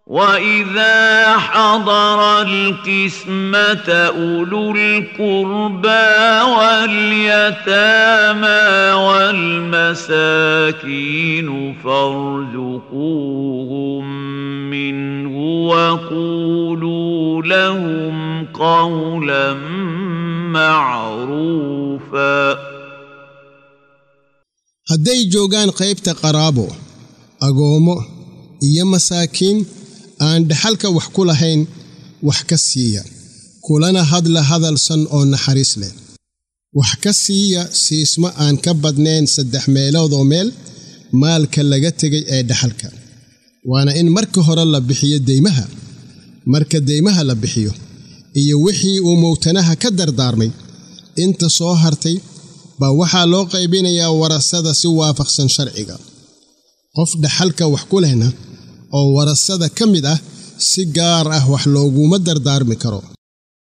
واذا حضر القسمه اولو القربى واليتامى والمساكين فارزقوهم منه وقولوا لهم قولا معروفا hadday joogaan qaybta qaraabo agoommo iyo masaakiin aan dhaxalka wax ku lahayn wax ka siiya kulana hadla hadalsan oo naxariis leh wax ka siiya siismo aan ka badnayn saddex meeloodoo meel maalka laga tegay ee dhaxalka waana in marka hore la bixiyo deymaha marka deymaha la bixiyo iyo wixii uu mowtanaha ka dardaarmay inta soo hartay baa waxaa loo qaybinayaa warasada si waafaqsan sharciga qof dhaxalka wax ku lehna oo warasada ka mid ah si gaar ah wax looguma dardaarmi karo